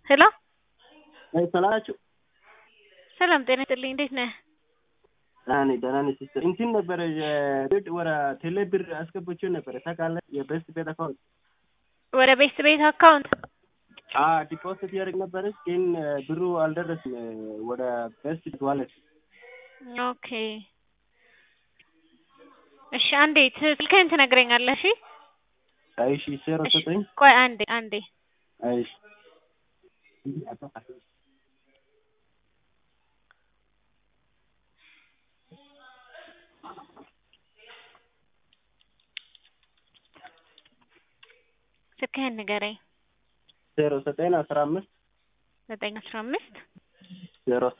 ሄሎ ሰላም ናችሁ? ሰላም ጤና ይስጥልኝ። እንዴት ነህ? ደህና ነኝ ደህና ነኝ ሲስተር። እንትን ነበረ የቤት ወደ ቴሌ ብር አስገብቼው ነበረ ታውቃለህ? የቤስት ቤት አካውንት ወደ ቤት ቤት አካውንት ዲፖዚት ያደርግ ነበረች ግን ብሩ አልደረስም ወደ ቤስት ቤት ዋሌት። ኦኬ እሺ፣ አንዴ ስልክህን ትነግረኛለህ? እሺ እሺ ዜሮ ዘጠኝ ቆይ አንዴ አንዴ እሺ ስልክህን ንገረኝ። ዜሮ ዘጠኝ አስራ አምስት ዘጠኝ አስራ አምስት ዜሮ